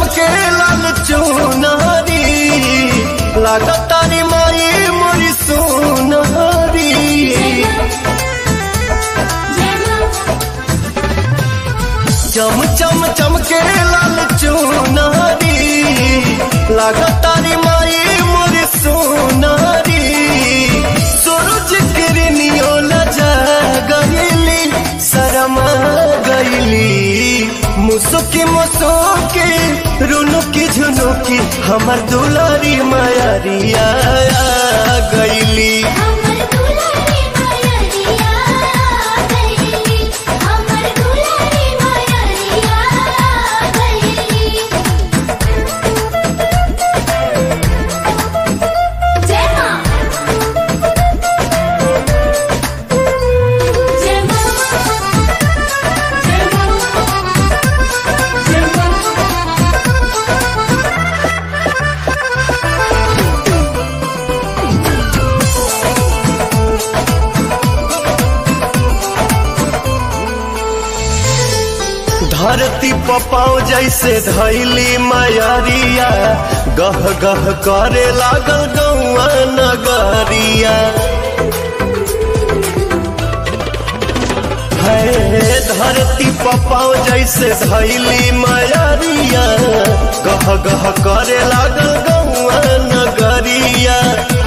चमके लाल चुनारी लागत तारी माई मोरी सोनारी चम चम चमके लाल चुनारी लागत तारी माई मोरी सोनारी सूरज किरनियो लजा गईली शरमा गईली मुसुकी मुसुकी रुनुकी झुनुकी हमर दुलारी मायारिया गईली हमर दुलारी मायरिया गईली हमर दुलारी मायरिया गईली जय मां जय मां जय मां जय धरती पपाओ जैसे धैली मायारिया गह गह करे लागल गौआ नगरिया है धरती पपाओ जैसे धैली मायारिया गह गह करे लागल गौआ नगरिया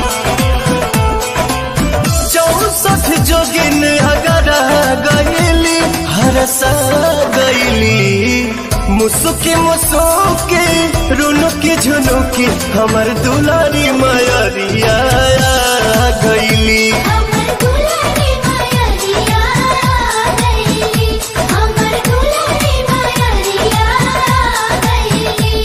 चौसठ जोगिन अगर गईली हरसा गईली मुसुकी मुसुकी रुनुकी झुनुकी हमर दुलारी मायरिया गईली हमर दुलारी मायरिया गईली हमर दुलारी मायरिया गईली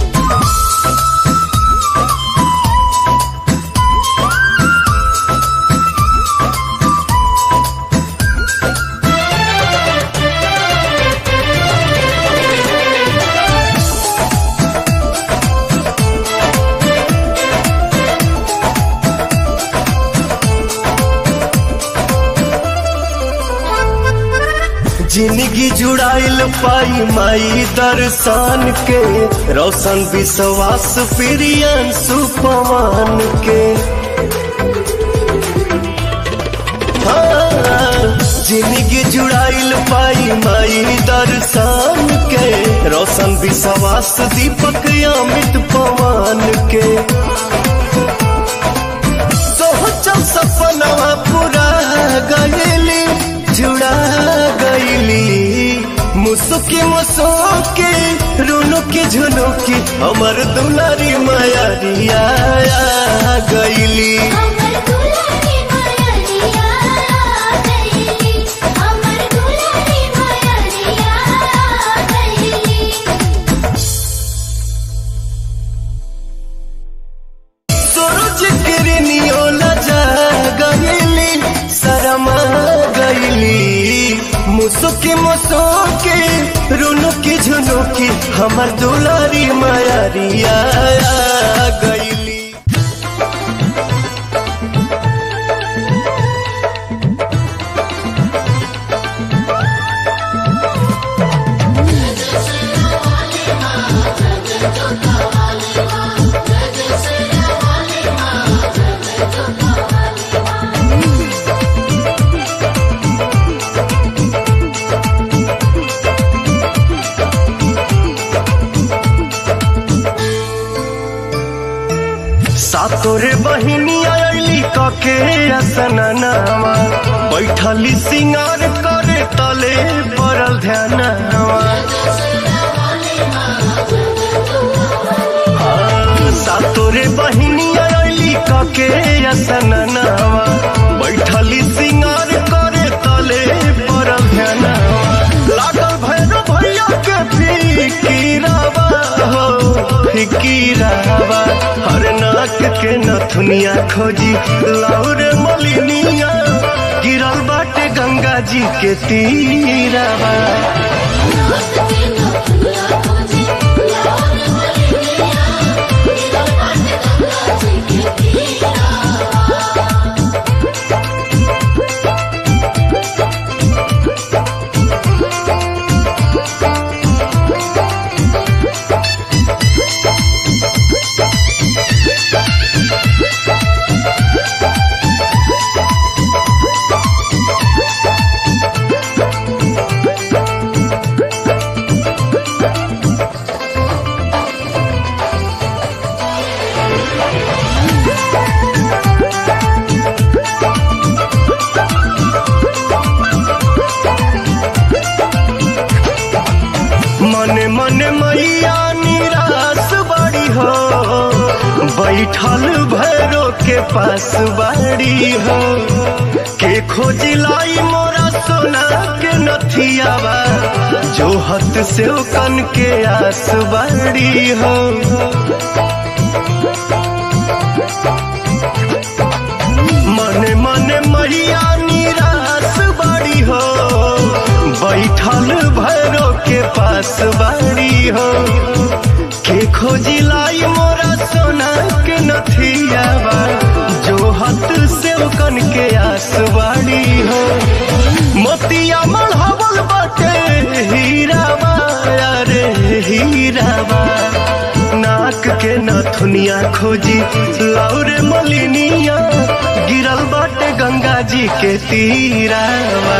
जिंदगी जुड़ाइल पाई माई दर्शन के रोशन विश्वास प्रियन सुपवान के हाँ, जिंदगी जुड़ाइल पाई माई दर्शन के रोशन विश्वास दीपक अमित पवन के सोचल सपनवा पूरा गईली जुड़ा गईली मुसुकी मुसुकी रुनुकी झुनुकी हमर दुलारी मायारिया गईली हमर दुलारी मायरिया गईली हमर दुलारी मायरिया गईली सूरज किरनियो लजा गईली शरमा गईली मुसुकी मुसुकी रुनुकी झुनुकी हमर दुलारी मायारिया गईली सातोरे बहिनी आयली कके असननावा बैठली सिंगार करे तले पड़ल ध्यानवा हाँ, सातोरे बहिनी आयली कके असननावा बैठली सिंगार करे तले पड़ल ध्यानवा लागल भैरव भैया के फिकीरावा हो फिकीरावा हर नाक के नथुनिया खोजी लाउर मलिनिया गिरल बाटे गंगा जी के तीरावा बैठल भैरो के पास बाड़ी हो के खोजिलाई मोरा सोना के नथियावा जो हत से कन के आस बाड़ी हो मने मने मैया निराश बाड़ी हो बैठल भैरो के पास बाड़ी हो के खोजी लाई मोरा सोना के नथियावा जो हत से कन के आस बाड़ी हो मोतिया मढ़ावल बाटे हीरावा अरे हीरावा नाक के नथुनिया खोजी लौरे मलिनिया गिरल बाटे गंगा जी के तीरावा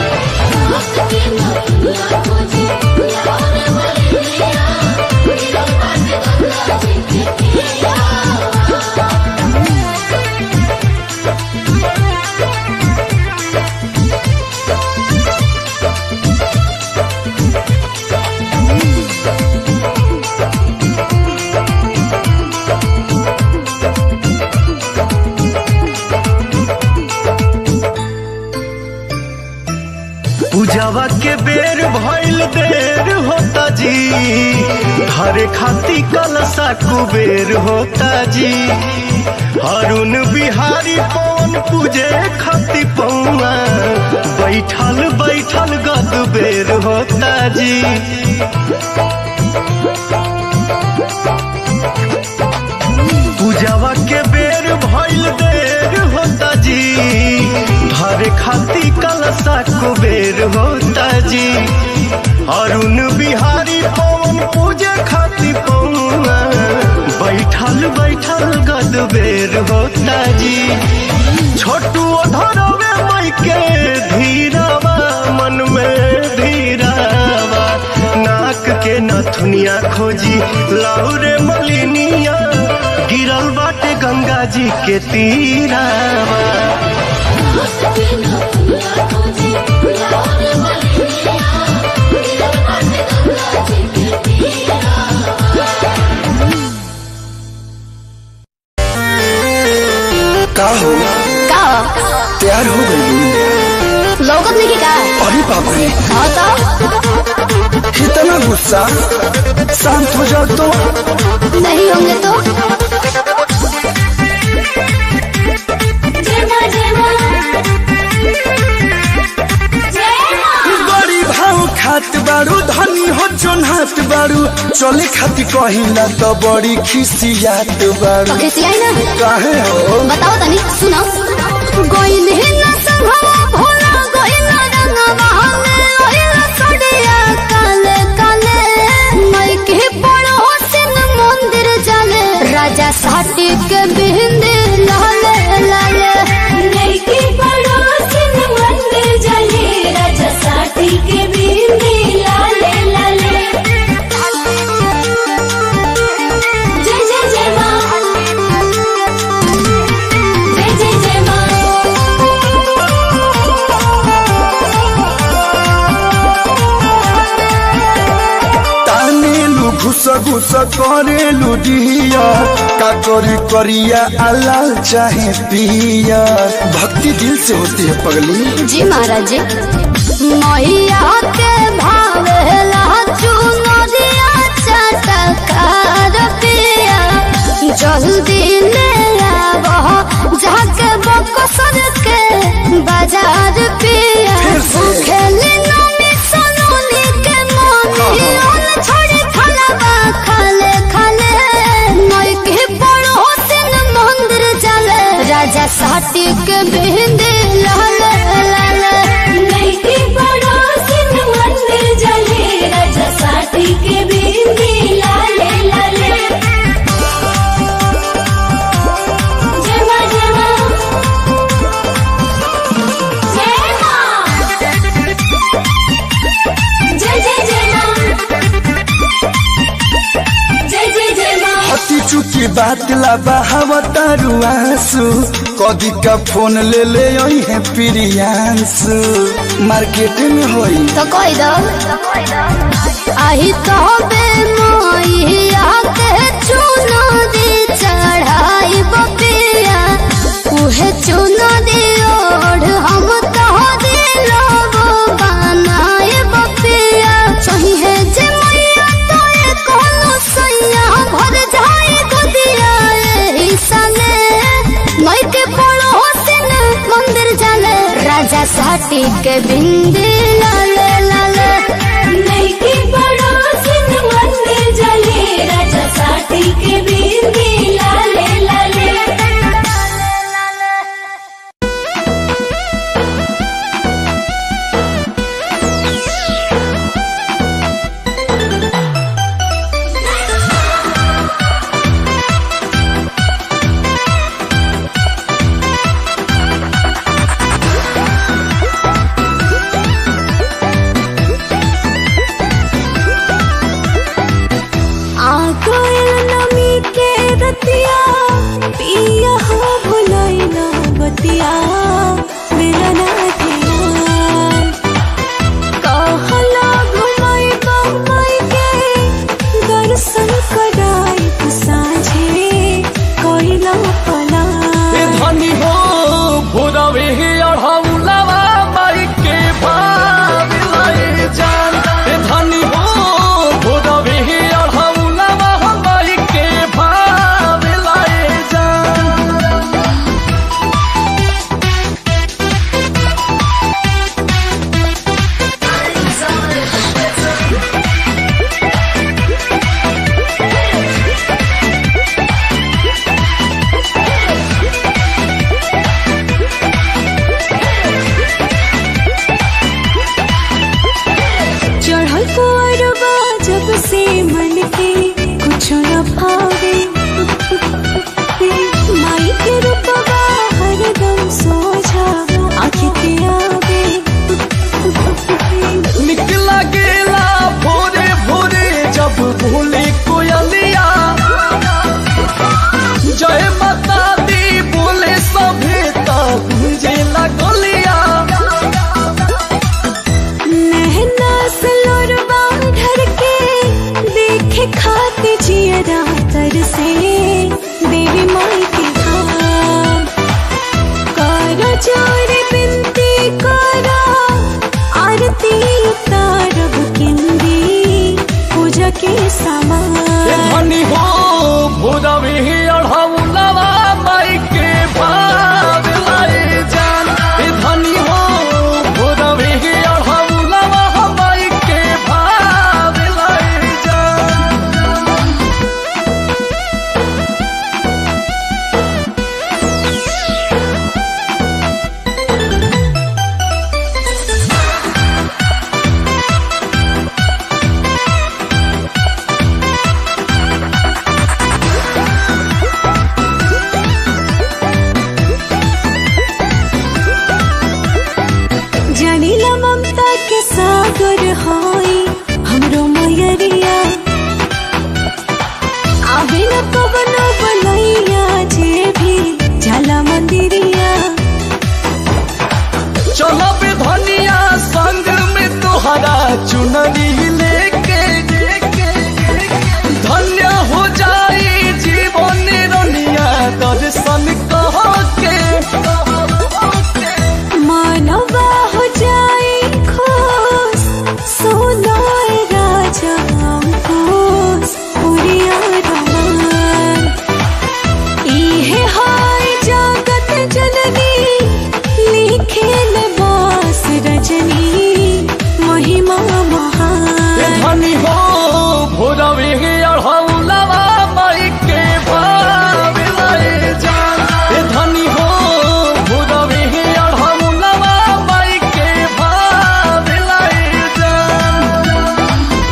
पूजावा के बेर भइल देर होता जी हरे खाती कलसा कुबेर होता जी हरुण बिहारी पवन पूजे खाती पौआ बैठल बैठल गद बेर होता जी पूजावा के बेर भइल देर होता जी धरे खाती कलसा कुबेर होता जी अरुण बिहारी पवन पूजे खाती पौआ बैठल बैठल गद बेर होता जी छोटू धरवे मई के धीरावा मन में धीरावा नाक के नथुनिया खोजी लाउरे मलिनिया गिरल बाटे गंगा जी के तीरावा का हो का तैयार हो गई लौकत नहीं का अरे बाप रे हाँ तो इतना गुस्सा शांत हो जाओ तो नहीं होंगे तो जय मां जय मां जय मां बड़ी भाव खात बारू धनी हो जोन हाथ बारू चले खाती कहिला तो बड़ी खिसियात बारू तो खिसियाई ना काहे हो बताओ तनी सुनो गोइल ही ना संभवा भोला गोइल ना रंगवा हमें ओइल सड़िया काले काले मई के पड़ो सिन मंदिर जाले राजा साटी के बिंदे लाले लाले नहीं की पड़ोसिन मंदिर जले राजा साथी के बिंदी लाले लाले जय जय जय मां जय जय जय मां तानेलु घुस घुस करेलु डिया का करी करिया अलाल चाहे पिया भक्ति दिल से होती है पगली जी महाराज जी मैया के भावेला चुनरिया चटकार पिया जल्दी ले आवो जाके बकसर के बाजार पिया फिर से? खेली नमी सनोनी के मोनी ओन छोड़ी खलबा खाले खाले नई के बड़ो सिन मंदिर जाले राजा साटी के बिंदी लाले लाले नहीं की पड़ोसिन मंदिर जले राजा साथी के बिंदी लाले लाले जय मां जय मां जय मां जय जय जय मां जय जय जय मां हती चुकी बात ला बहाव तारू आंसू कदी का फोन ले ले आई है प्रियांशु मार्केट में होई तो कोई दो आई तो बे मैया के चुनो दी चढ़ाई बपिया उहे चुनो दी ओढ़ हम तो दिलो बनाए बपिया चाहिए जे मैया तो ये कोनो सैया भर जाए गोदिया एही सने मई के पड़ोसिन मंदिर जाले राजा साटी के बिंदी लाले लाले नहीं की पड़ोसिन मंदिर जले राजा साटी के बिंदी लाले लाले आगोयल नमी के रतिया पिया हो भुलाई ना बतिया मेरा ना ध्यान कहला घुमाई बम्बई के दर्शन कराई साझे कोइला पला ए धनी हो भोरवे हे अढ़ौलावा माई के भाव लय जान ए धनी हो भोरवे हे अढ़ौलावा माई के भाव लय जान चढ़ल कोरबा जब से मन के कुछ न भावे माई के रूपवा हरदम सोझा आँखी के आवे निकला गेला भोरे भोरे जब भूले कोयलिया जय माता दी बोले सभे तब मुझे लगलिया नहना सलोरबा ढर के देखे खाते जियरा तर से देवी माई के धाम करो जोरे बिनती करो आरती उतारब किंदी पूजा के ए सामान धनी हो भोरवे हे अढ़ौलावा माई के भाव लाए जान ए धनी हो भोरवे हे अढ़ौलावा माई के भाव लाए जान जानिला ममता के सागर हाई हमरो मयरिया आवे न कवनो बनैया जे भी जाला मंदिरिया चलो बे धनिया संग में तोहरा चुनरी लेके धन्य हो जाई जीवन रनिया दर्शन कह के मानवा हो जाए खुश सोनाए राजा अंकुश पुरिया रमान इहे हाय जगत जननी लिखे बास रजनी महिमा ए महान धनी हो भोरवे हे अढ़ौलावा माई के भाव लाए जान ए धनी हो भोरवे हे अढ़ौलावा माई के भाव लाए जान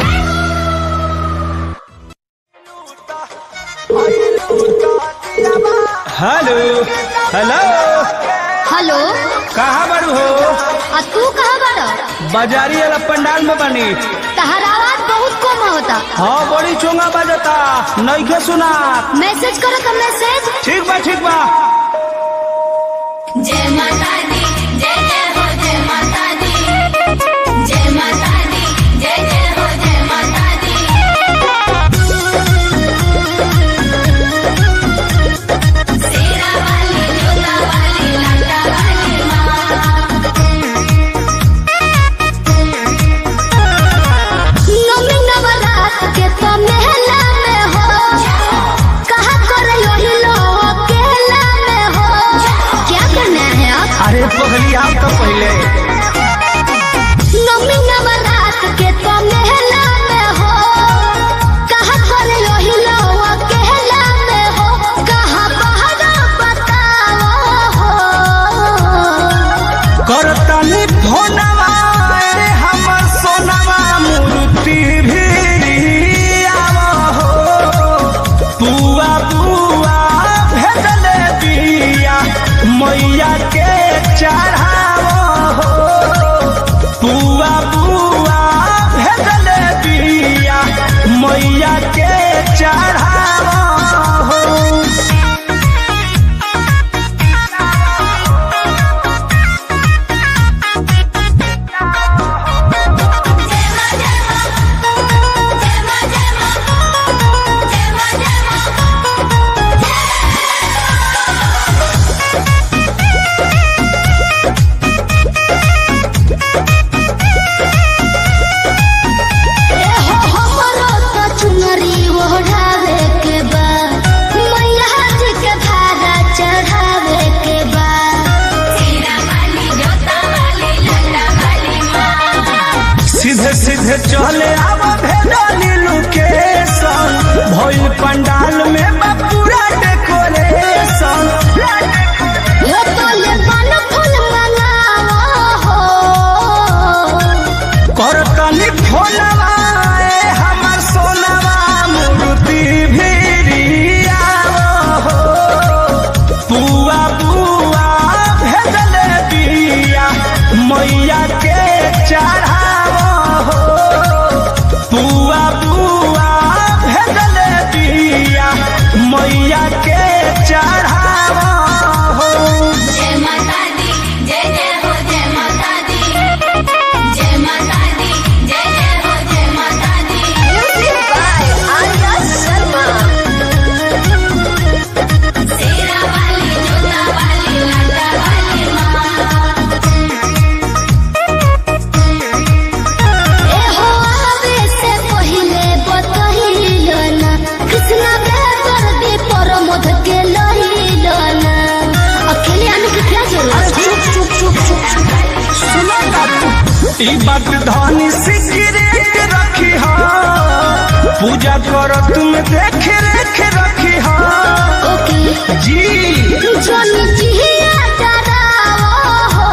हेलो हेलो हेलो कहाँ बारू हो आ तू कहाँ बाड़ा बाजारी वाला पंडाल में बनी तहर आवाज बहुत कम होता हाँ बड़ी चोंगा बजता नइखे सुना मैसेज करो का मैसेज ठीक बा ठीक बा जय माता दी जय जय हो जय माता दी जय माता दी जय जय हो जय माता मैया के चढ़ावा हो जय माता दी जय जय हो जय माता दी जय माता दी जय जय हो जय माता दी शेरा वाली जोता वाली लाटा वाली माँ ए हो आवे से पहिले बतहिलो ना कृष्णा बेदर दे परमोध के लहिलो ना अकेले आने की क्या जरूरत है चुप चुप चुप चुप सुनो बाबू ई बात धनी सिगरेट रखी हा पूजा कर तुम देख रेख रखी हा ओके जी जन जिया डरावो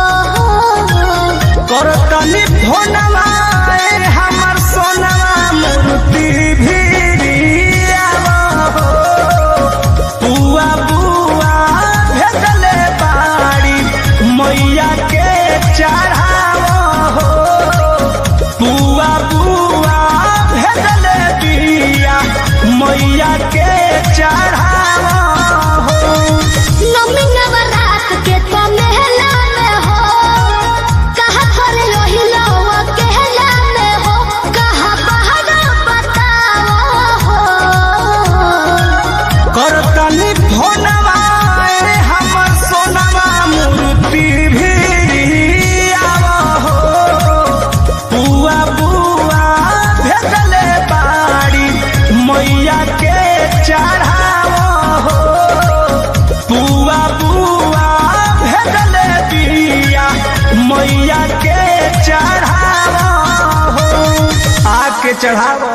हो कर तनी भोनवा ए हमर सोनवा मूर्ति भिड़ियावा हो बुआ बुआ भेजले बाड़ी मैया के चढ़ावा हो बुआ बुआ भेजले बिया मैया के चढ़ावा हो नमी नवरात के तो मेला में हो कहा करे रोहिलो अकेला में हो कहा बाहर बताओ हो करतनी भोनवा ए हमर सोनवा मूर्ति भिड़ियावा हो बुआ बुआ भेजले बाड़ी मैया के चढ़ावा हो बुआ बुआ भेजले बिया मैया के चढ़ावा हो आके चढ़ावा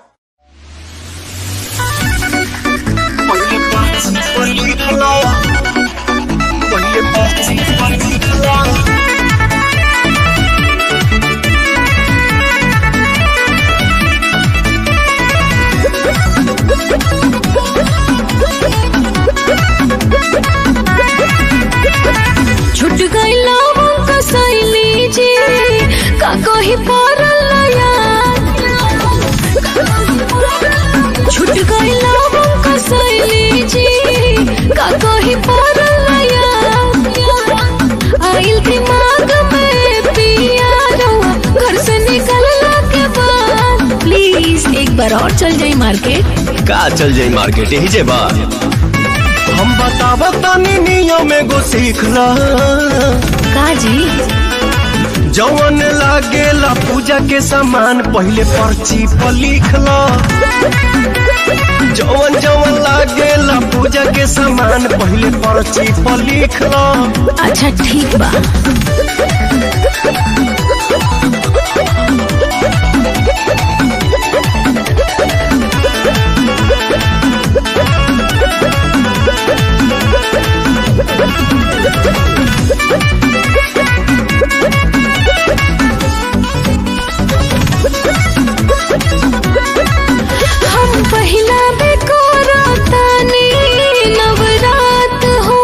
छुट गई लवंग का सैली जी का कही पड़ल छुट गई लवंग का सैली जी का कही पड़ल आइल दिमाग में पिया रहुआ घर से निकलला के बाद प्लीज एक बार और चल जाई मार्केट का चल जाई मार्केट यही जे बा हम बताब तनी नियम एगो सीख ला का जी जवन लागेला पूजा के सामान पहले पर्ची पर लिख ला जवन जवन लागेला पूजा के सामान पहले पर्ची पर लिख ला अच्छा ठीक बा हम पहिला बेकोरा तानी नवरात हो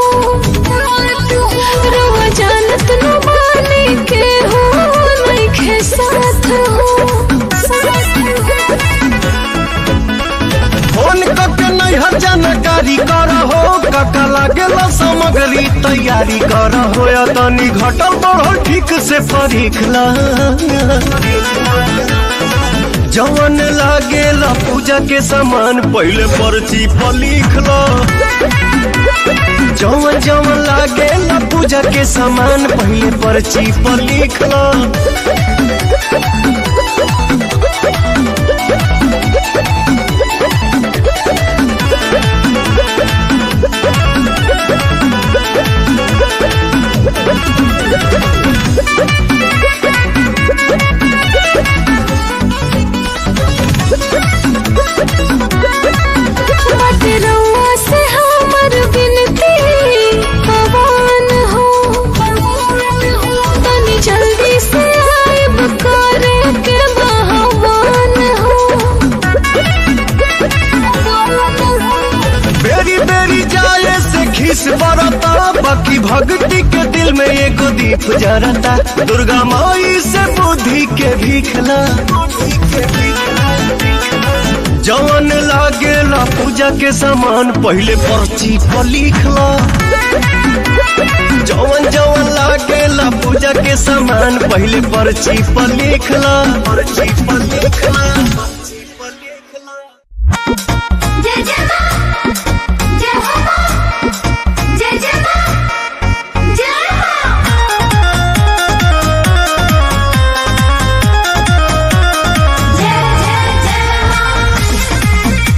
रवा जानत न माने के हो नइखे साथ हो फोन करके नैहर जानकारी कर हो कका लागेला सामग्री तैयारी कर हो या तनी घटल बढ़ल ठीक से परीख ला जवन लागेला पूजा के सामान पहले पर्ची पर लिख लो जवन जवन लागेला पूजा के सामान पहले पर्ची पर लिख लो बट रउआ से हमर बिनती पवन हो तनी जल्दी से आइब करे के बहवान हो बेरी बेरी जाए से खीस बरता बाकी भक्ति के दिल में एगो दीप जरता दुर्गा माई से बुद्धि के भीखला जवन लागेला पूजा के सामान पहले पर्ची पर लिखला जवन जवन लागेला पूजा के सामान पहले पर्ची पर लिखला पर्ची पर लिखला जय जय मां जय हो मां जय जय मां जय मां जय जय जय मां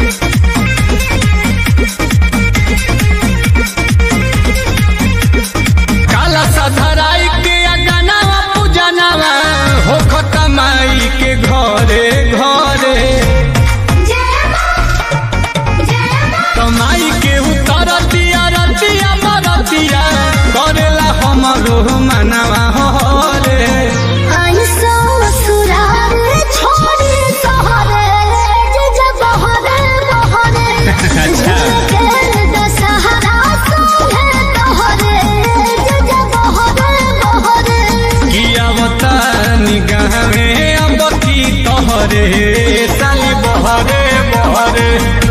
काला सधराई के अगनावा पूजनावा हो खतमाई के घरे घरे जय मां जय मां कमाई के उतरतिया रतिया मरतिया करेला हमरो मनवा हो रे आई ससुराल छोड़ी सहरे जे जब बहरे बहरे के दशहरा संगे तोहरे जे जब बहरे बहरे किया बता निगाह में अब की तोहरे साली बहरे बहरे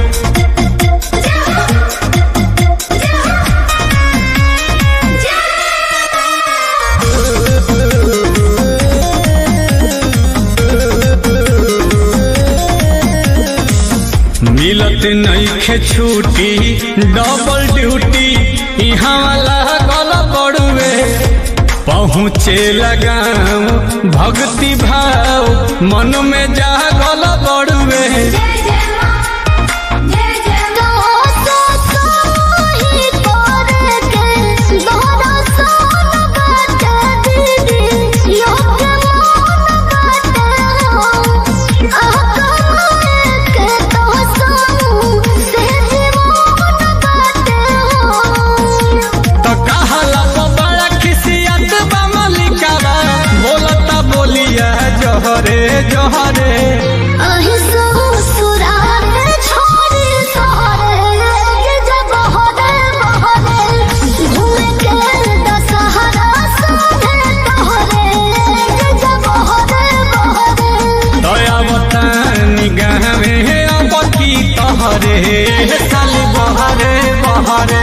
मिलत नईखे छुट्टी डबल ड्यूटी यहाँ वाला गल बड़ुए पहुँचे लगाम भक्ति भाव मन में जा गल बड़ुए जय जय मां जय जय तो तो ही तोरे के दोहरा सोन बाटे दीदी लोग मन बाटे हो आका के तो सू से जीवन बाटे हो तो कहला तो बड़ा खिसियत बा मलिकावा बोलता बोलिया जहरे जहरे अहि ससुराल छोड़ी सहरे ये जब बहरे बहरे घूमे के दशहरा संगे तोहरे ये जब बहरे बहरे दया बता निगाह में अब की तोहरे साली बहरे बहरे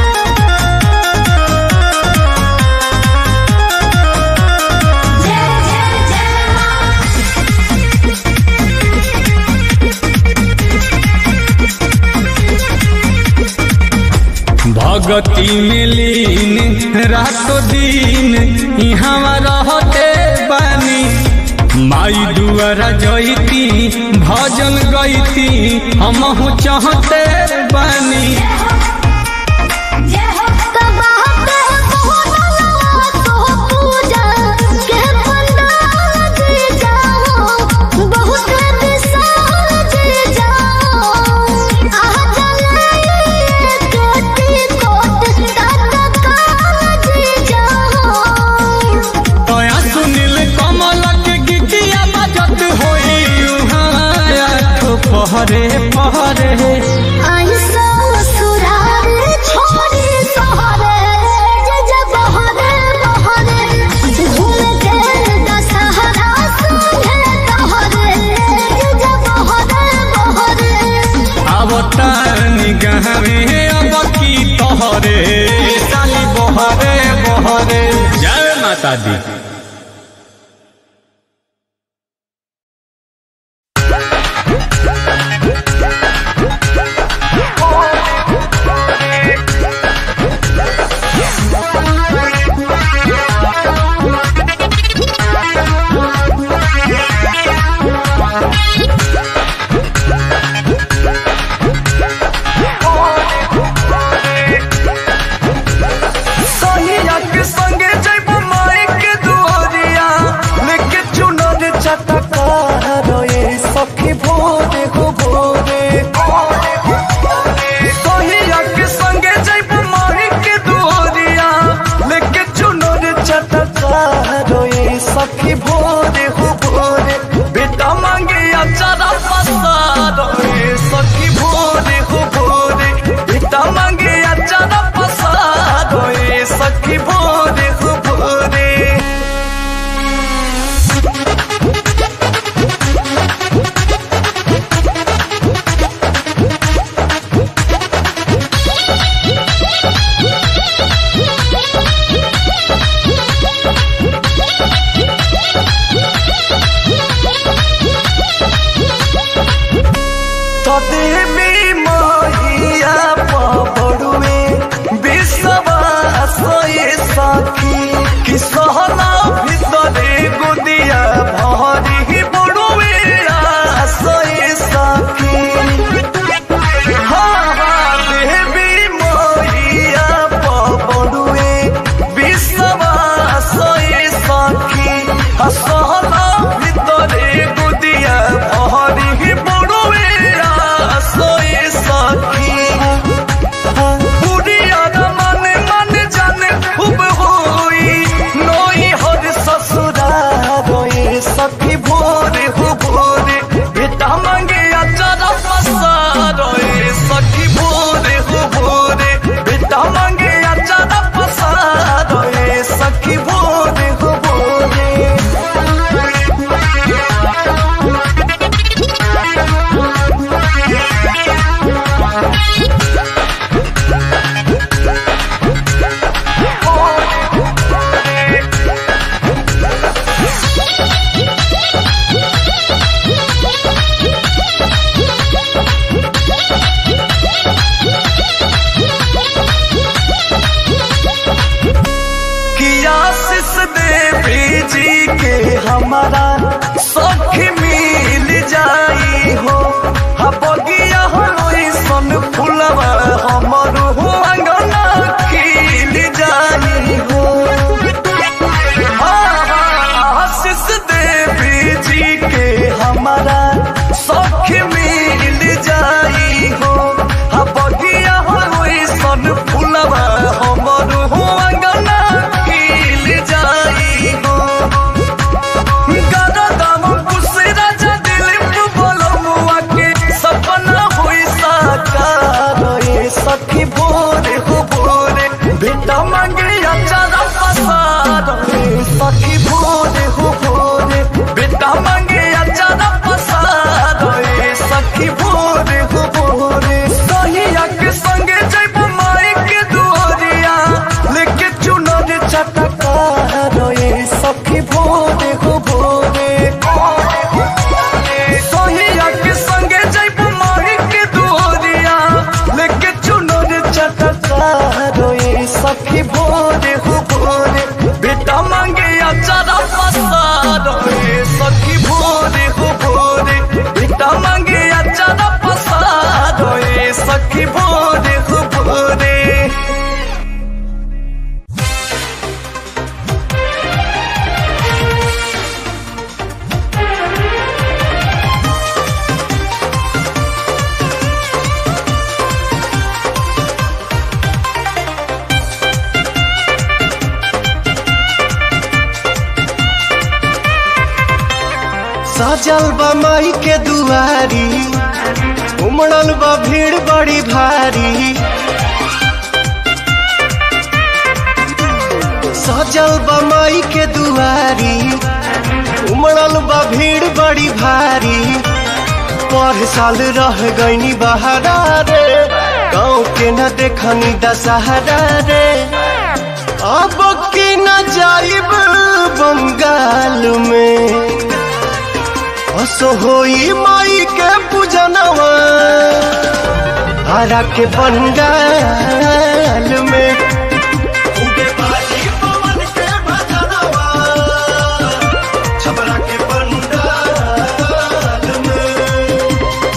जय जय जय मां भगती में लीन रातो दिन यहाँ रहते बानी माई दुआरा जईती भजन गईती हमहू चाहते बानी जय हो तबाहते मोहनवा तो पूजा के पंडाल जी जाओ बहुत विशाल जी जाओ आ जले केटी कोट तक काल जी जाओ तया सुनील कमल के गीतिया बजत होई उहाँ आठो पहरे पहरे आई ससुराल छोड़ी सहरे जे जब बहरे बहरे घूम के दशहरा संगे तोहरे जे जब बहरे बहरे आवता निगाह में अब की तोहरे साली बहरे बहरे जय माता दी सोनिया के संगे जइबो माई के दुआ हमारा सखी मिल जाई हो हा बगिया होई सन फुलवा हमर हो अंगना खिल जाई हो आशीष देवी जी के हमारा सखी मिल जाई हो हा बगिया होई सन फुलवा हमर हो अंगना खिल जाई हो गरदम कुसे राजा दिलीप बलमुआ के सपना होई साकार ए सखी भोरे हो भोरे बेटा मांगे अचारा पसार ए सखी भोरे हो भोरे बेटा मांगे अचारा पसार ए सखी भोरे हो भोरे सहिया के संगे जैब माई के दुआरिया लेके चुनर चटका रे सखी भोरे हो भोरे सोहिया के संगे जैब माई के दुआरिया लेके चुनर चटका रे सखी भोरे हो भोरे बेटा मांगे अचारा पसार रे सखी भोरे हो भोरे बेटा मांगे अचारा पसार रे सखी भोरे हो भोरे सजल बा माई के दुआरी उमड़ल बा भीड़ बड़ी भारी सजल बा माई के दुआरी उमड़ल बा भीड़ बड़ी भारी पर साल रह गईनी बहारा रे गाँव के न देखनी दशहरा रे अब के न जाइब बंगाल में असो होई माई के पूजनवा हरा के बंगाल में उगे बाजी पवन के भजनवा, छपरा के पंडाल में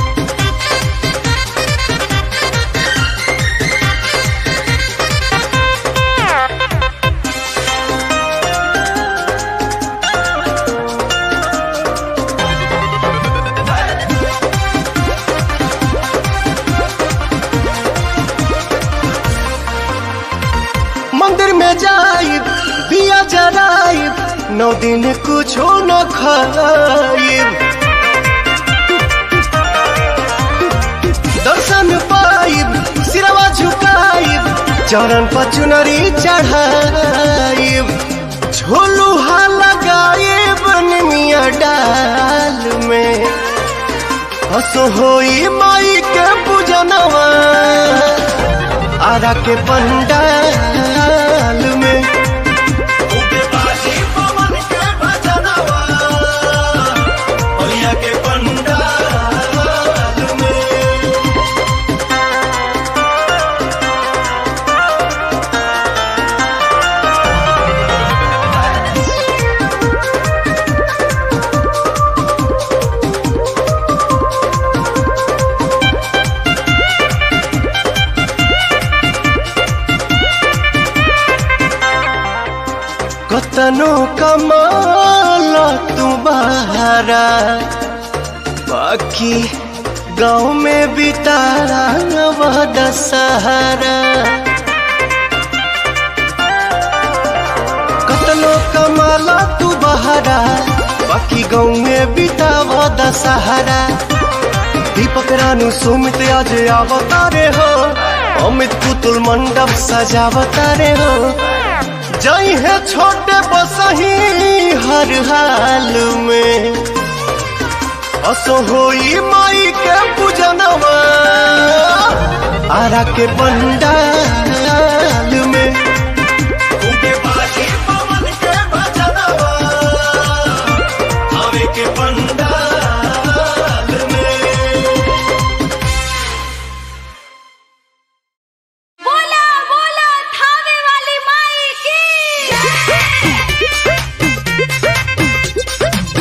मंदिर में जाइब दिया जराइब नौ दिन कुछो न खाइब दर्शन पाइब सिरवा झुकाइब चरण पर चुनरी चढ़ाइब झोलुहा लगाइब निमिया डाल में हसो होई माई के पूजनवा आरा के पंडाल में उगे बाजी पवन के भजनवा, ओलिया के पंडाल में कतनो कमाल तू बहारा बाकी गाँव में बितारा वह दशहरा कतनो कमाला तू बहारा बाकी गाँव में बिताव दशहरा दीपक रानू सुमित आज अवतारे हो अमित पुतुल मंडप सजावतारे हो जई है छोटे बसही हर हाल में असो होई माई के पूजनवा आरा के पंडाल में उगे बाजी पवन के भजनवा, आवे के पंडाल में बोला बोला थावे वाली माई की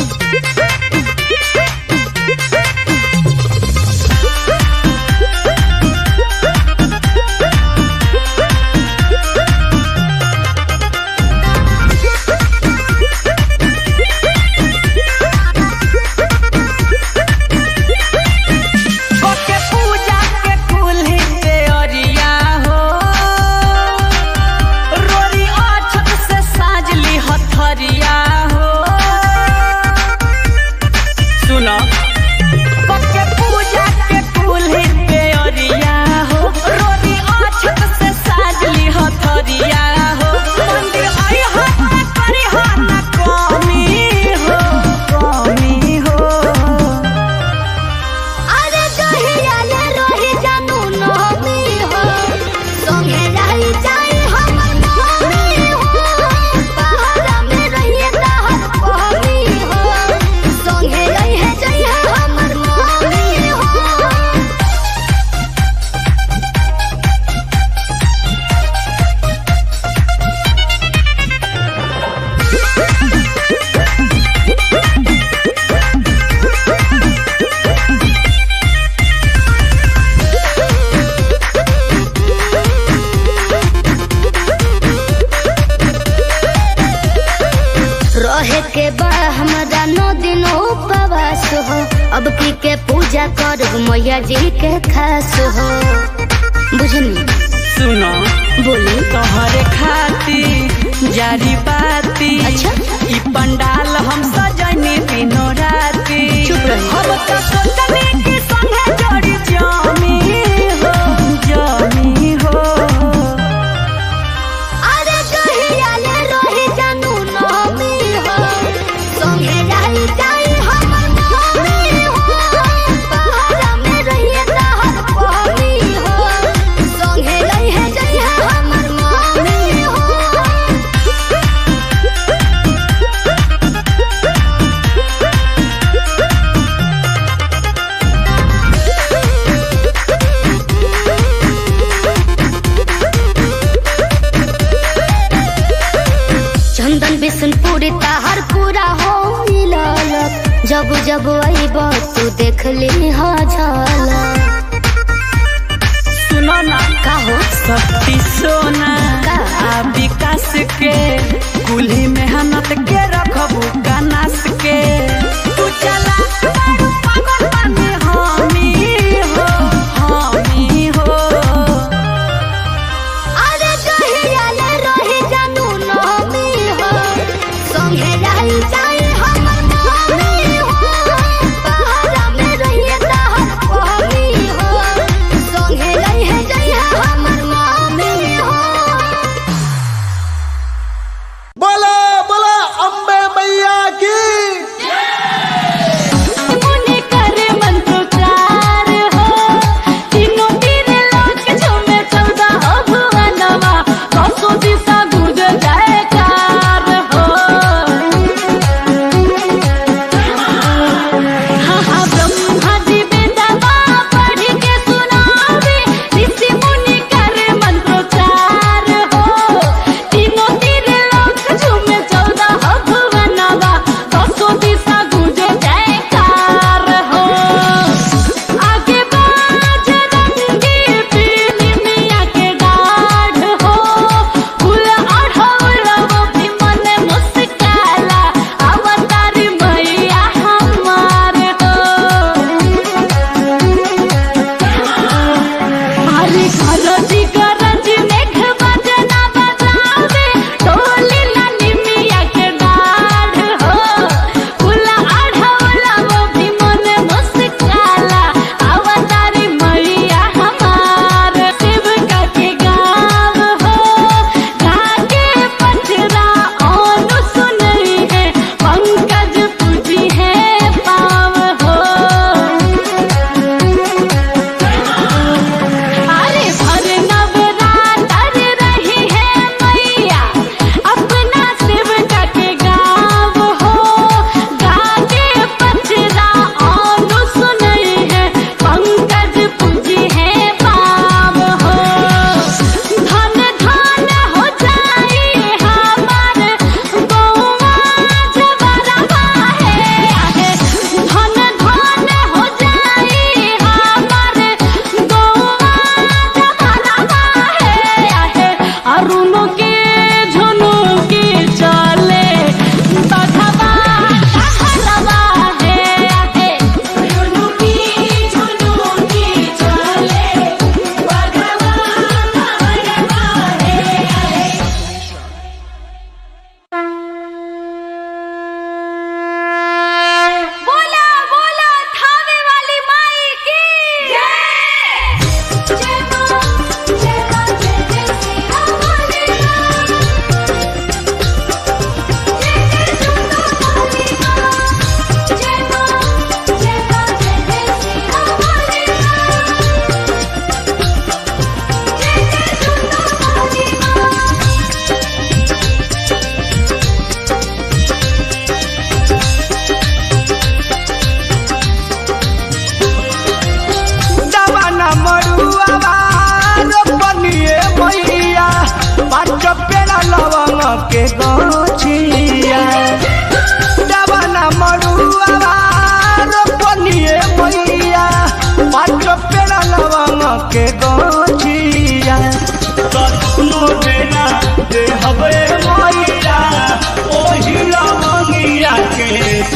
के बा हमरा नौ दिन उपवास हो अब की के पूजा करब मैया जी के खास हो बुझनी सुनो बोली तोहरे खातिर जारी बाती अच्छा। ई पंडाल हम सजनी दिनो राती चुप रही। हम तो सोचनी कि संगे जोड़ी जामी हो जामी हो अरे कहिया ले रही जानू नामी हो संगे जाई जाई हमर नामी हो पहाड़ा में रहिए तहर पानी हो संगे रहिए जाइए हमर मामी हो चंदन बिशनपुरी ताहर पूरा हो मिललक जब जब अइब तू देख ली हा झलक सुनो ना का हो शक्ति सोना का? आ विकास के कुल्ही मेहनत के रखबू कनास के तू चला बारू पागल बने हामी हो हामी हो अरे कहिया ले रही जानू नामी हो संगे रही जाई हमर मामी हो पहाड़ा में रहिए तहर पानी हो संगे रहिए जाइए हमर मामी हो बोला बोला अम्बे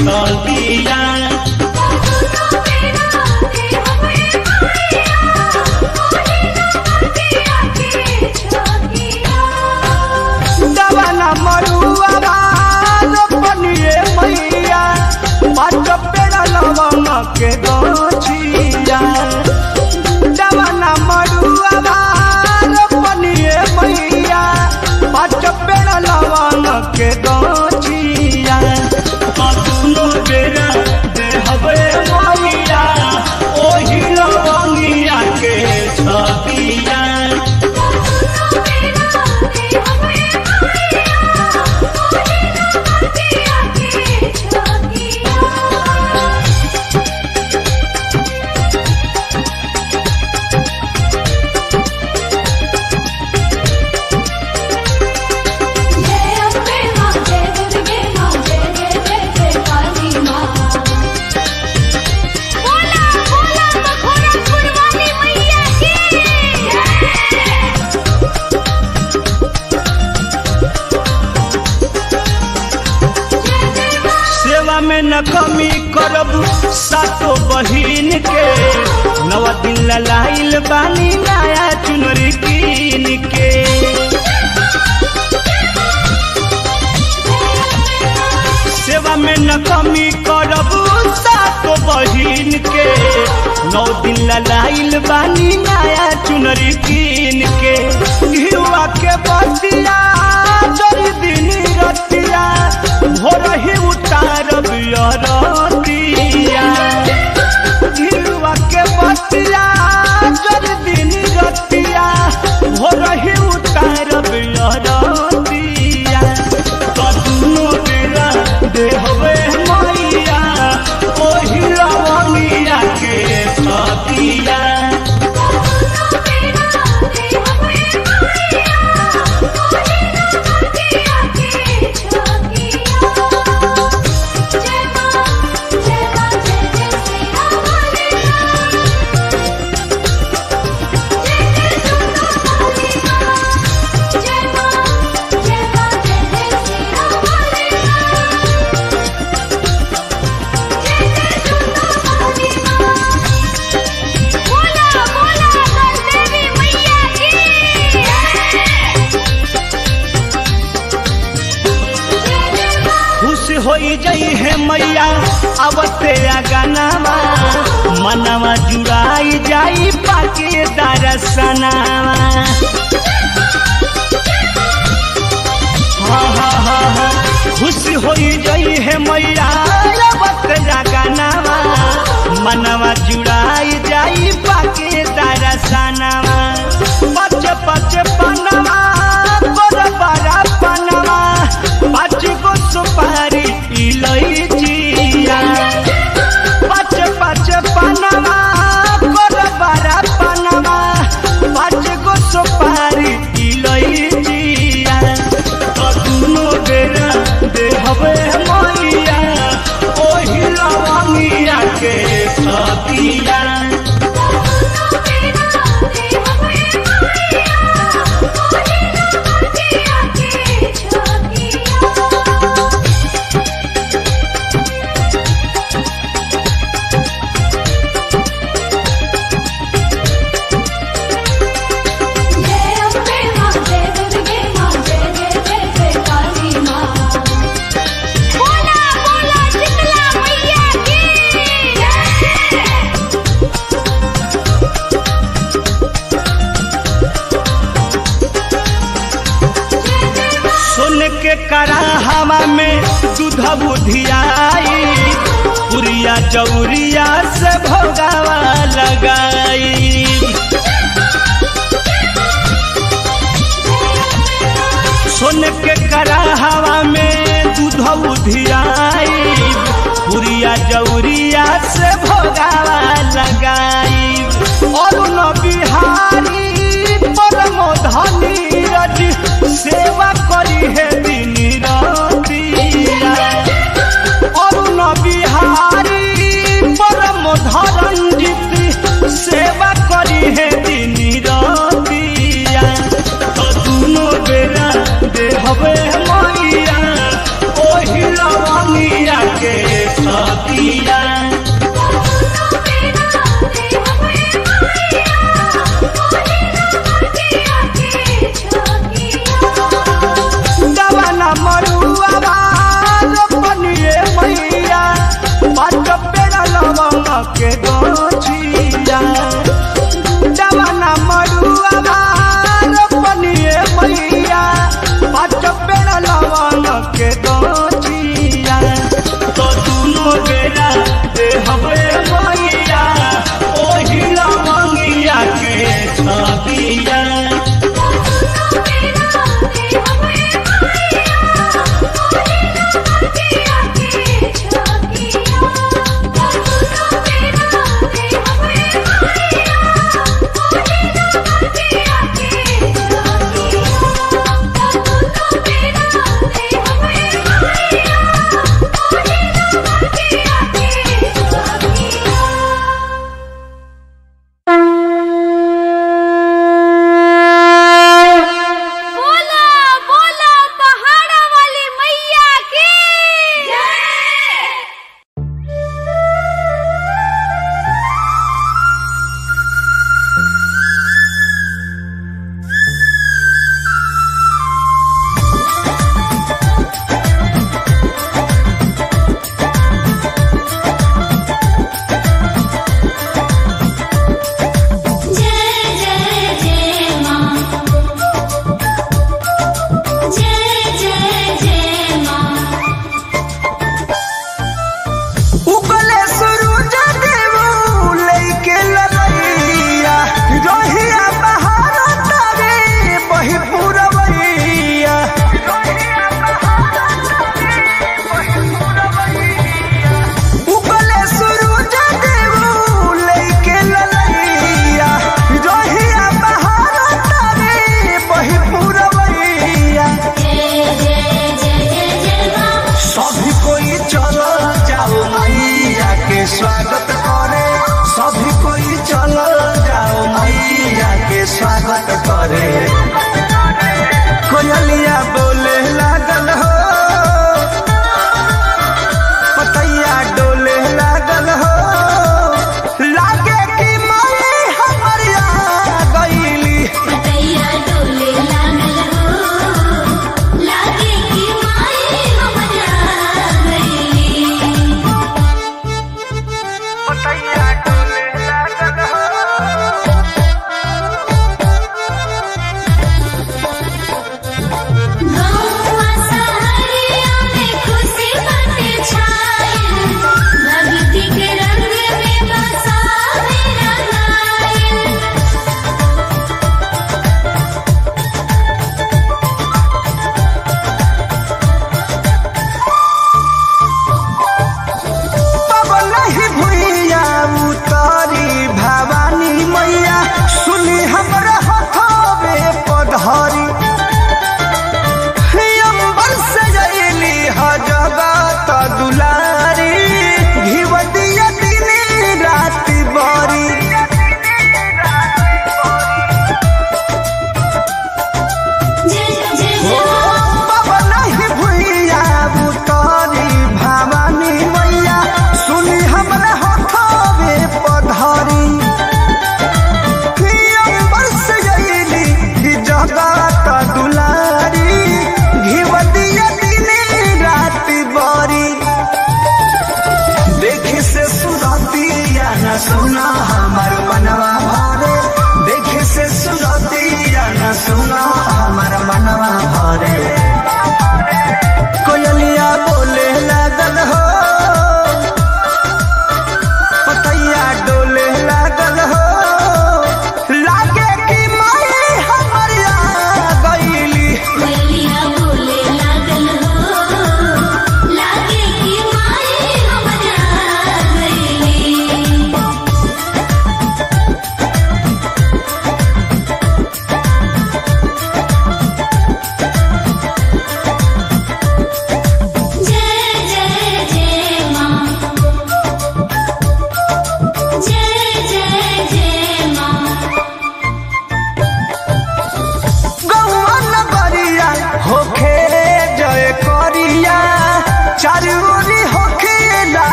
छतिया दवाना मरुआ रोपनिए मैया पाँच पेड़ा लवंग के गछिया दवाना मरुआ रोपनिए मैया पाँच पेड़ा लवंग के गछिया कतनो बेरा देहबे मैया ओही लवंगिया के छतिया जय अम्बे माँ जय दुर्गे माँ जय जय जय जय काली माँ बोला बोला मखोरापुर वाली मैया की सेवा में न कमी करब सातो बहिन के नव दिन ललाइल बानी नया चुनरी कीन के सेवा में न कमी करब सातो बहिन के नौ दिन ललाइल बानी नया चुनरी कीन के घिवा के बतिया जरी दिन रतिया भोर ही उतारब अरतिया घिवा के बतिया जरी दिन रतिया भोर ही उतारब अरतिया कतनो बेरा देहबे मैया ओही लवंगिया के छतिया बोला बोला देवी मैया की खुश होई जई है मैया अवते गानावा मनवा जुड़ाई जाई पाके दरसनावा हाँ हाँ हाँ हाँ खुश होई जई है मैया अवते गानावा मनवा जुड़ाई जाई पाके दरसनावा पच पच पनवा गोर बड़ा पनवा पाँच गो सुपारी इलैचिया पाँच पाँच पनवा गोर बड़ा पनवा पाँच गो सुपारी इलैचिया कतनो बेरा देहबे मैया ओही लवंगिया के छतिया जय अम्बे माँ जय दुर्गे माँ जय जय जय जय काली माँ बोला बोला शीतला मैया की सुन के कराहवा में दूध बुधियाई पुरिया चौरिया से भोगावा लगाई सुन के कराहवा में दूध बुधियाई पुरिया जौरिया से भोगावा लगाई और न बिहारी परम धनी रज सेवा करी है दिन रतिया अरुण बिहारी परम धरंजित सेवा करी है दिन रतिया दुनो बेरा देहबे मैया ओही लवंगिया के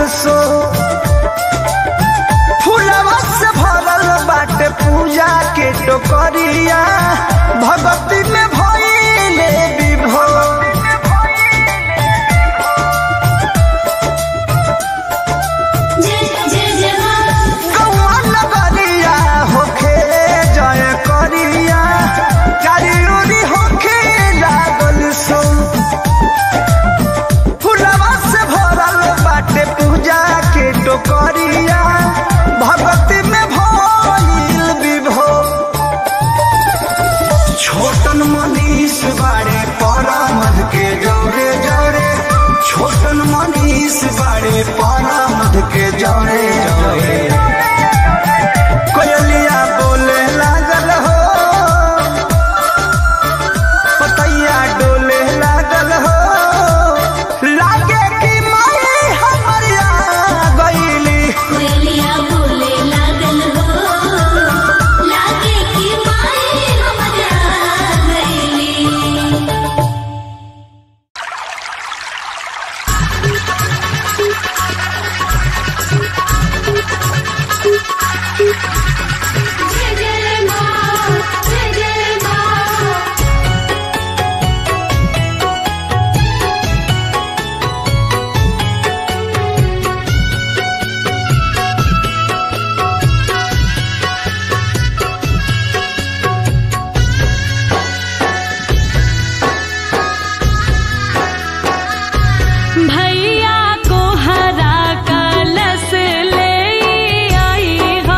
सो फूलवा से भरल बाटे पूजा के टोकरिया भगती में भइले विभोर कौआ नगरिया होखे जय करिया चारियोरी होखे लागल सो फुलवा से भरल बाटे पूजा के टोकरिया भगती में भइल विभोर छोटन मनीष बाड़े परामद के जौरे जौरे छोटन मनीष बाड़े परामद के जौरे जौरे कोयलिया बोले लागल हो पतैया डोले लागल हो लागे कि माई हमर आ गईली कोयलिया बोले लागल हो लागे कि माई हमरा गईली जय जय माँ जय जय माँ भैया को हरा कलश ले आई हो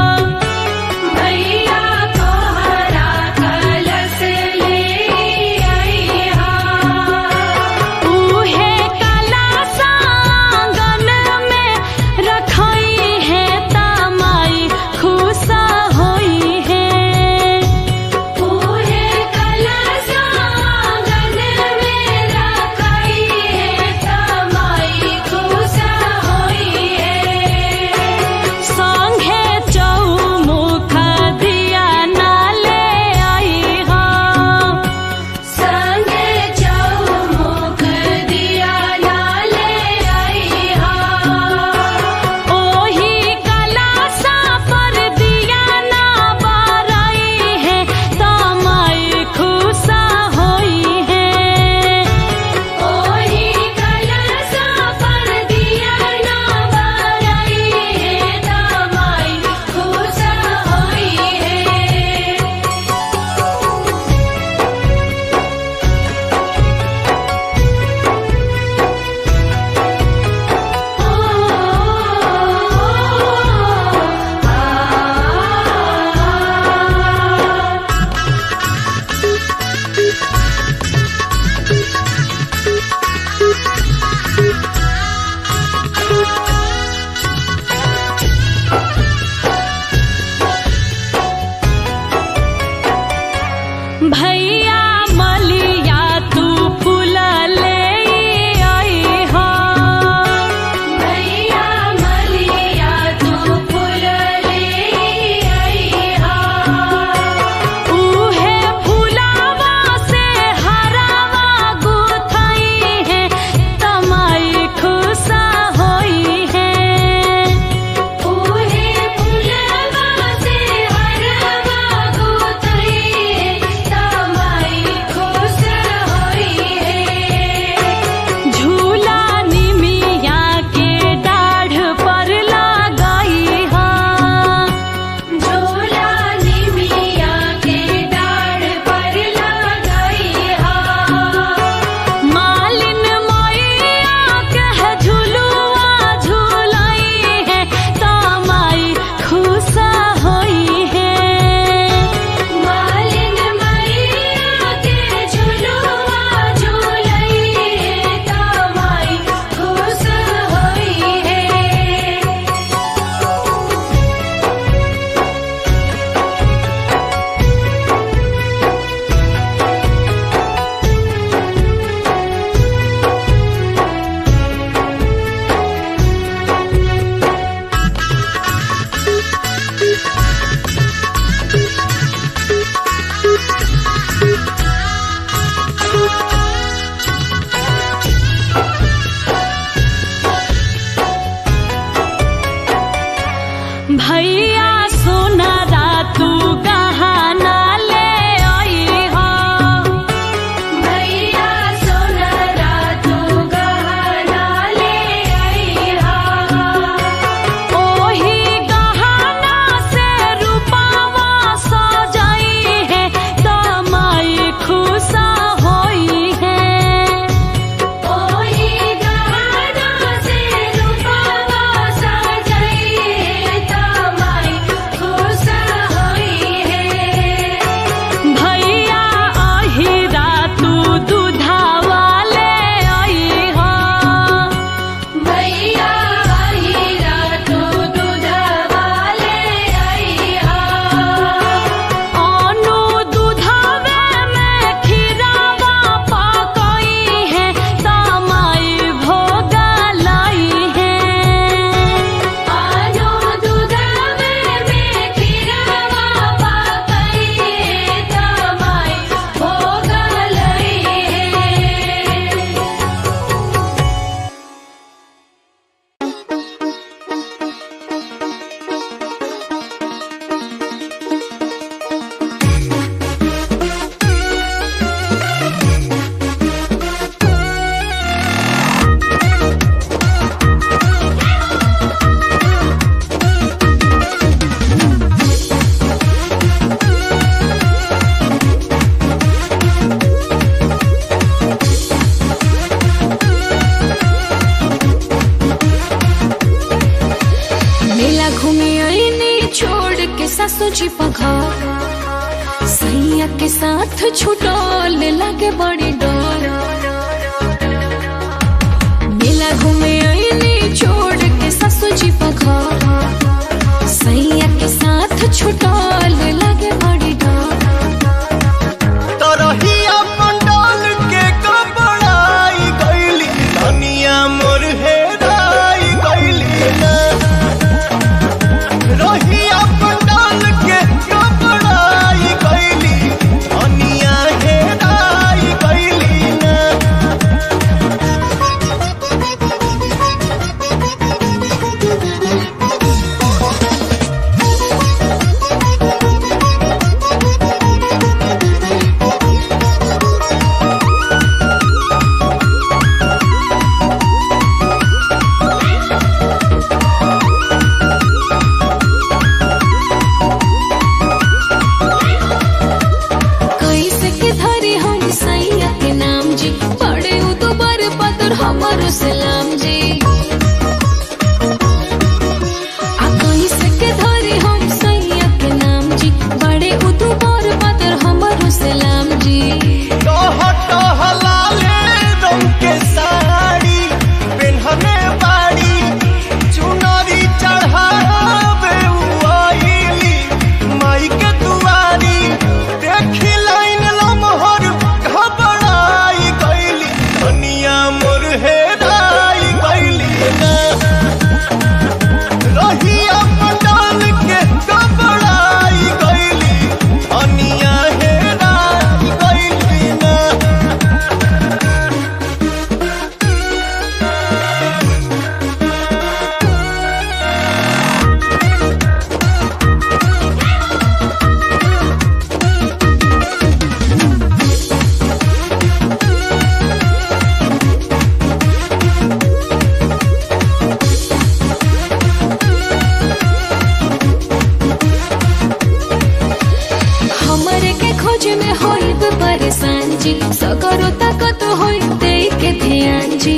भैया को हरा कलश ले आई हा उहे कला सांगन में रखई है तमाई खुशा होई है पूरे कलश आंगन में रखई है तमाई खुश होई है संघे चौमुख दिया ना ले आई हो संगे चौमुख दिया लाले आई हा ओही कलासा पर दिया ना बारई है तमाई खुशा होई है ओही कलशा पर दिया ना बारई है तमाई खुश होई है भैया मलिया तू फूल ले आई हो भैया मलिया तू फूल ले आई हा उहे फुलावा से हरावा गुथई है तमाई खुशा होई है पूरे फुलवा से हरवा गोतई तमाई खुश जी पघर सैया के साथ छुटल लगे बड़ी डर मेला घूमे आईनी छोड़ के ससुर जी पघर सैया के साथ छुटल लगे बड़ी डर तरहिया पंडाल के कपड़ाई गईली धनिया मोर हेराई गईली ना रहिया पंडाल के कपड़ाई गईली धनिया हेराई गईली ना कैसे के धरे हम सैया के नाम जी पड़े उ तो बर पतर हमर सलाम जी आ कैसे के धरे हम सैया के नाम जी बड़े उ तो बर पतर हमर सलाम जी टह टह लाले रंग के साड़ी पेन्हले बाड़ी चुनरी चढ़ावे उआइली माई के दुआरी देखी लाइन लमहर घबराई गईली धनिया मोर हेराई गईली ना रहिया पंडाल के घबराई गईली धनिया हेराई गईली ना हमरे के खोज में होइब परेशान जी सगरो ताकत होई दे के ध्यान जी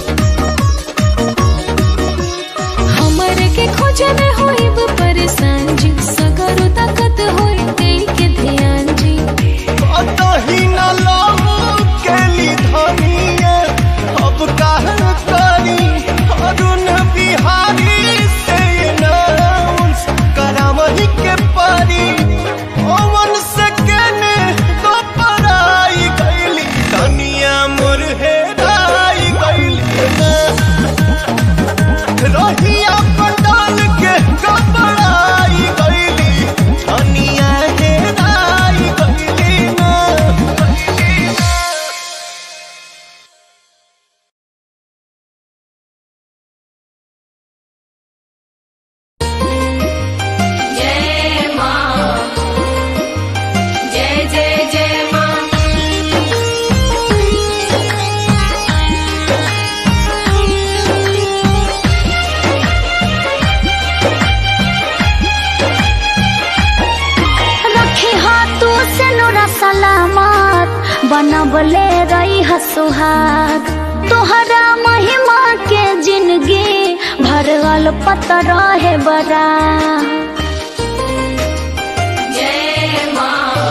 हमरे के खोज में होइब परेशान जी सगरो ताकत होई दे के ध्यान जी कतही न लाऊ केली धनिया अब काहे करी अरुण बिहारी से नाउंस करावही के परी ओवन से केने तो पराई गईली धनिया मोर हेराई गईली ना रहिया पंडाल के कपड़ाई गईली धनिया हेराई गईली ना जय मां जय जय जय मां रखे हाथों से नोरा सलामत बनबले रही सुहाग तोहरा महिमा के जिंदगी भरल पतर है बड़ा जय मां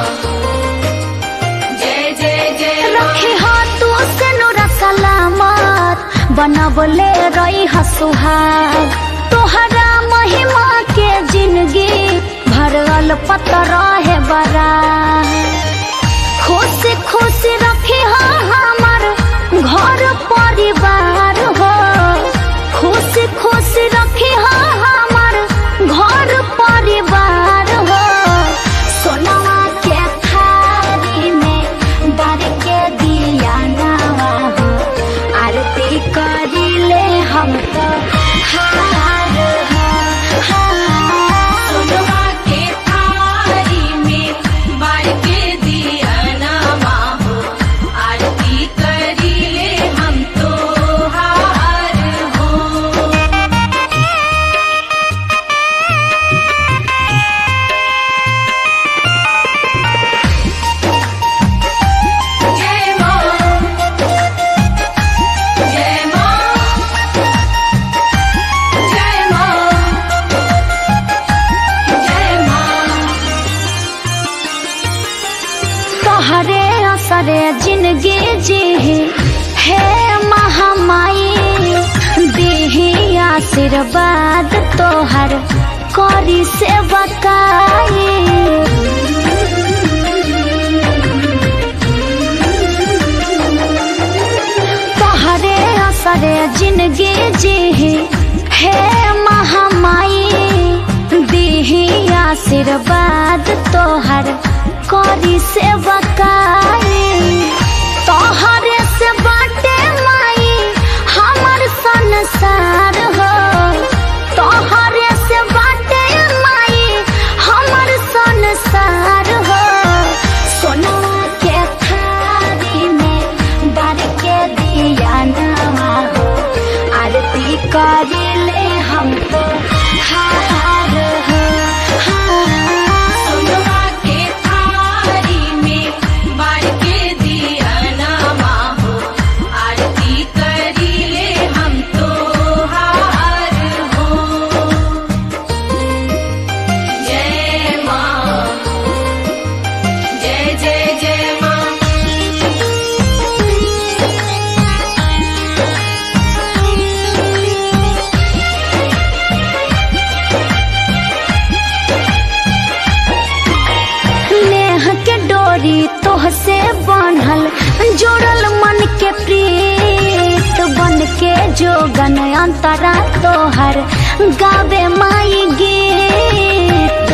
जय जय जय रखे हाथों से नोरा सलामत बनबले रही सुहाग तोहरा महिमा के जिंदगी भरल पतर है बड़ा खुश खुश रखे हमार घर परिवार हो खुश खुश रखे हमार घर परिवार हो सोनवा के थारी में बार के दिया नवा हो आरती करिले हम तो हार हो हार सोनवा के थारी में बार के तोहरे असरे जिंदगी जी हे महामाई देही आशीर्वाद तोहर करी से बकाई तोहरे असरे जिंदगी जी हे महामाई देही आशीर्वाद तोहर करी से बकाई तोहरे से बाटे माई हमर संसार हो तोहरे से बाटे माई हमर संसार हो सोना के थारी में बार के दिया नवा हो आरती करिले हम तो हार हो सोनवा के थारी में बार के दिया नामा हो आरती करीले हम तो हार हो जय माँ जय जय जय माँ नेह के डोरी तोह से बांधल जोड़ल मन के प्रीत बन के जोगन अंतरा तोहर गावे माई गीत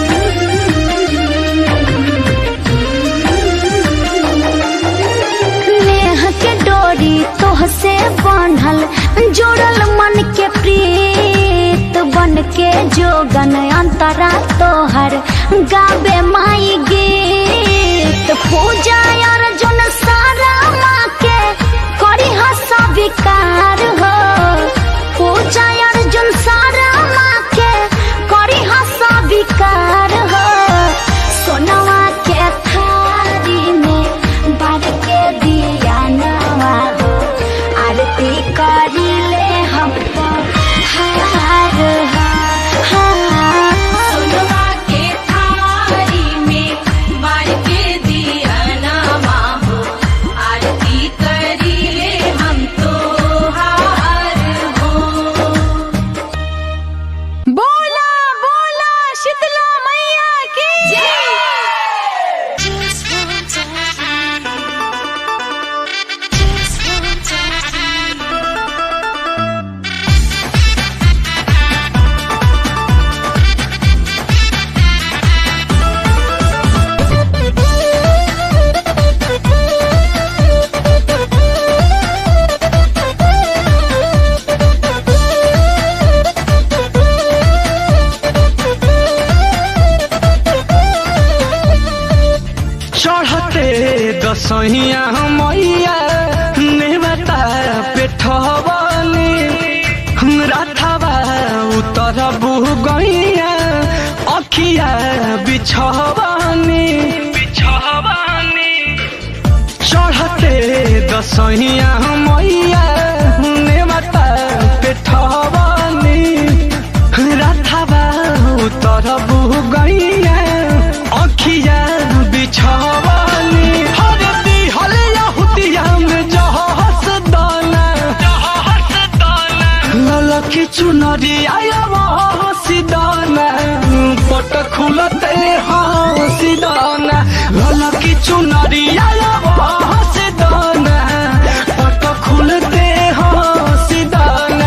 नेह के डोरी तोह से बांधल जोड़ल मन के प्रीत बन के जोगन अंतरा तोहर गावे माई गीत पूजा अर्जुन सारा माँ के करी हसा विकार हो पूजा अर्जुन सारा माँ के करी हसा विकार हो सोनवा के थारी में बार के दिया नवा हो आरती करिले हम तो हार हो सोनवा के थारी में बार के दिया नामा हो आरती करीले हम तो हार हो बोला बोला शीतला मैया की चढ़ते दसहिया मैया नेवता पेठवनी राथवा उतर बुह गैया अखिया बिछवनी बिछवनी चढ़ते दसहिया मैया नेवता पेठवनी राथवा उतर बुह गैया अखिया बिछवनी हर दिहल यहुदिया में जहस दाना जहस दाना ललकी चुनरी आया हसी दाना पट खुलते हसी दाना ललकी चुनरी आया हसी दाना पट खुलते हसी दाना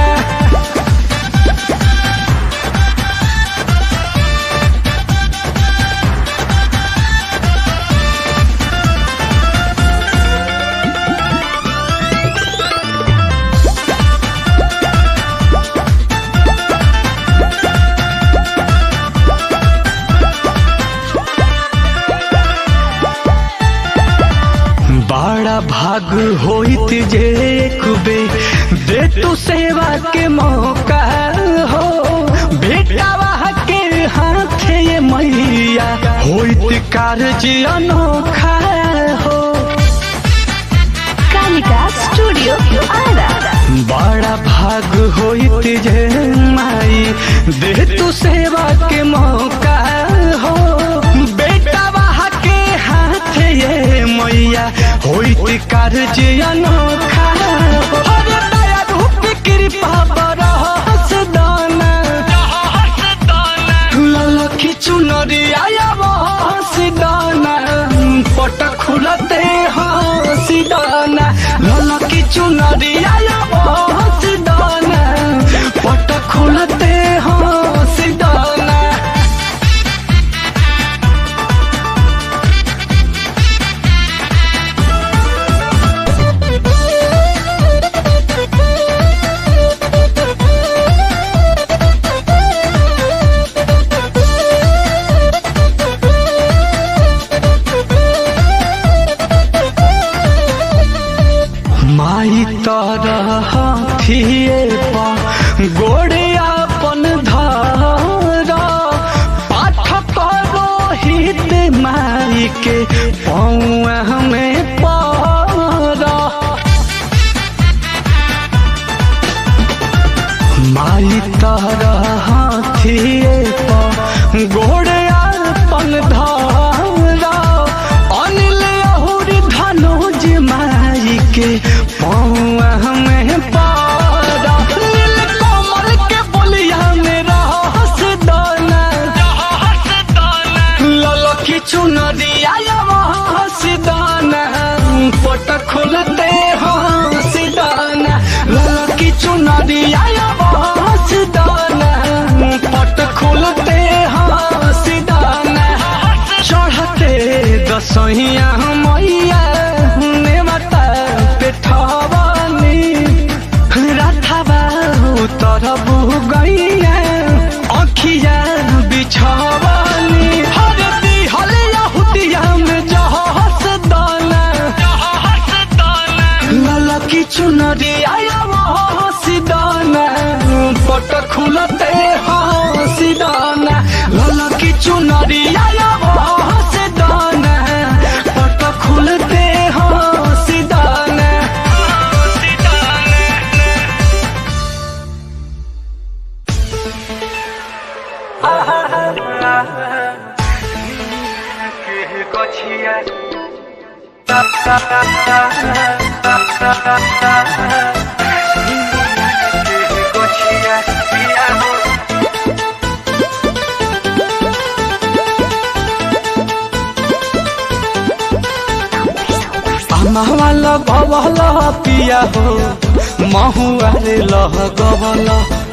बड़ा भाग होइत जे एक बे दे तू सेवा के मौका हो बेटा के हाथ ये मैया होइत कार्य अनोखा हो कालिका स्टूडियो आरा बड़ा भाग होइत जे माई दे तू सेवा के मौका हो बेटा के हाथ ये मैया होई कार्य अनोखा अरे दया रूप कृपा बरहस दाना ललखी चुनरी आया बहस दाना पट खुलते हंस दाना ललखी चुनरी आया बहस दाना पट खुलते हंस दाना माई तरह थिए पा गोड़े अपन धार पाठ करो हित माई के पौआ हमें पारा माई तरह थिए पा गोड़े अपन धारा अनिल अहुरी धनुज माई के पौआ हमें पारा नील कमल के बोलिया में रहस दाना ललखी चुनरिया हंस दाना पट खुलते हंस दाना ललखी चुनरिया हंस दाना पट खुलते हंस दाना चढ़ते दसहिया मैया ने माता पेठवानी राथाबा तरबु गैया अखिया बिछवानी हर दिहल यहुदिया में जहस दाना ललकी चुनरी आया हंसी दाना पट खुलते हंसी दाना ललकी चुनरी आया हंसी दाना पट खुलते हंसी दाना हंसी दाना महवा लगवल पिया हो महुआ रे लह गवल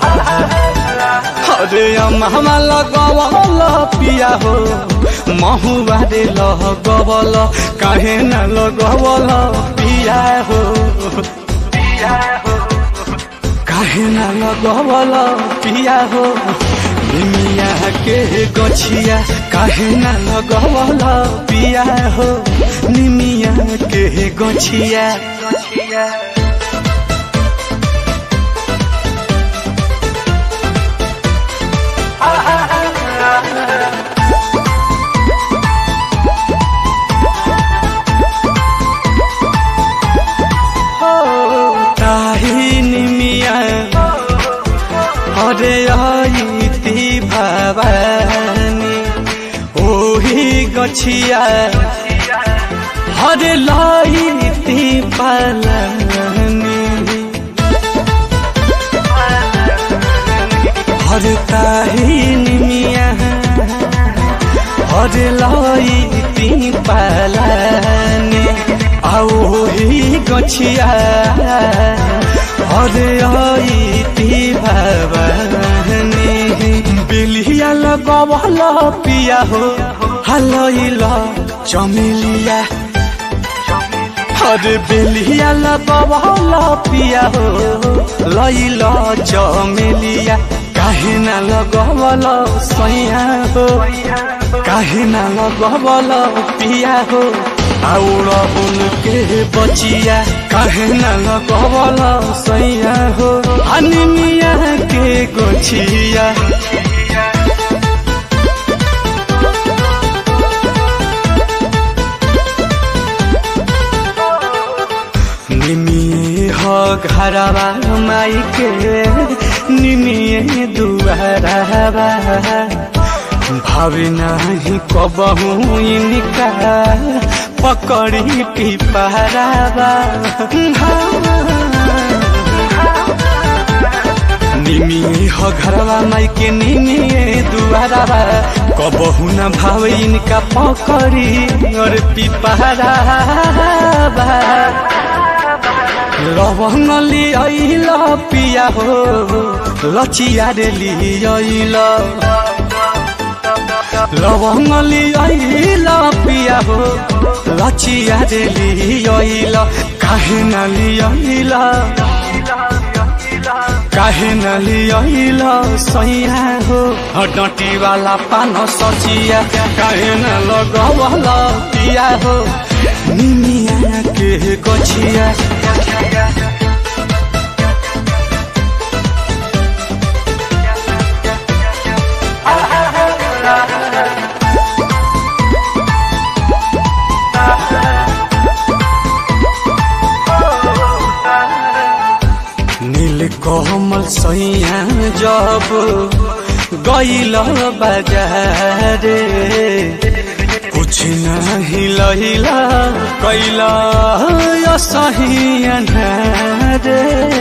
अरे महवा लगवल पिया हो महुआ रे लह गवल काहे न लगवल पिया हो पिया हो काहे न लगवल पिया हो निमिया के गछिया काहे न लगवल पिया हो निमिया के गछिया गछिया ताही निमिया हरे आईती भवानी ओही गछिया हरे लाईती पलनी हर ताही निमिया हरे लाईती पलनी आओ ही गछिया हरे आईती भवानी बिलिया लगवल पिया हो हलैला चमेलिया हरे बेलिया लगवल पिया हो लैला चमेलिया काहे ना लगवल सैया हो काहे ना लगवल पिया हो आउर उनके बचिया काहे ना लगवल सैया हो अनिमिया के गोछिया निमिए हो घरवा माई के निमिए दुआरवा भावे नाही कबहू इनका पकड़ी पिपहरावा निमिए हो घरवा माई के निमिए दुआरावा कबहू न भाव इनका पकड़ी और पिपहरावा लवंग लियल पिया हो लचिया रे लियल लवंग लियल पिया हो लचिया रे लियल काहे न लियल काहे न लियल सैया हो डटी वाला पान सचिया काहे न लगवल पिया हो निमिया के गछिया नील कोमल सैया जब गईल बाजारे कुछ नहीं लहिला कैला सही अनारे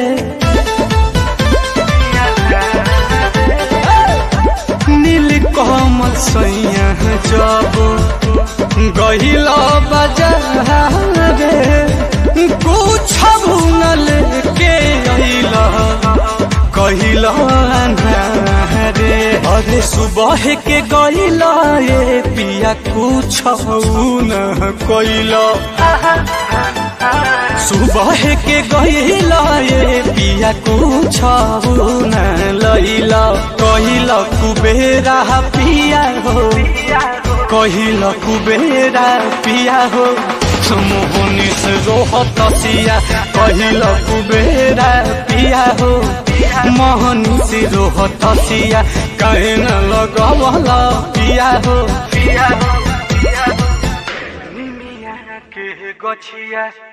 नील कोमल सैया जब गईल बाजारे कुछ न लेके अइला कहिला रे अरे सुबह के गइला ये पिया कुछ न कइला सुबह के गइला ये पिया कुछ न लइला कहिला कुबेरा पिया हो कहिला कुबेरा पिया हो मोहनी से रोहत सिया कहिल कुबेरा पिया हो मोहनी से रोहत सिया कहे न लगवल पिया हो पिया हो निमिया के गछिया